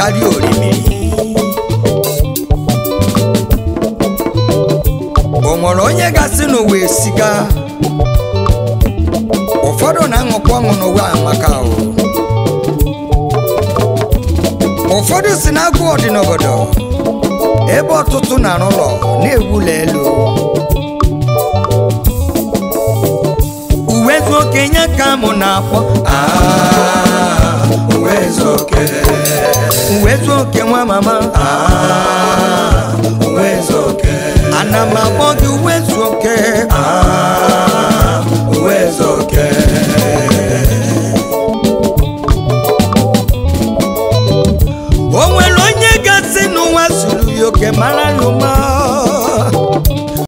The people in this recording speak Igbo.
karịa orimiri o nwere onye gasị n'ụwa esiga ụfọdụ na-aṅụkwa ọṅụ n'ụwa amaka ahụ ụfọdụ si na agụ ọdị n'obodo ebe ọtụtụ na-arụ ụlọ na-ewu ụlọ elu uwe zu okenye ka mụ na-akpọ Ah, uwe ezoke. uwe zu oke nwa mama Ah, uwe ezoke. ana m akpọ gị uwe zu oke Ah, uwe ezoke. o nwere onye gasị n'ụwa zuru ya oke mara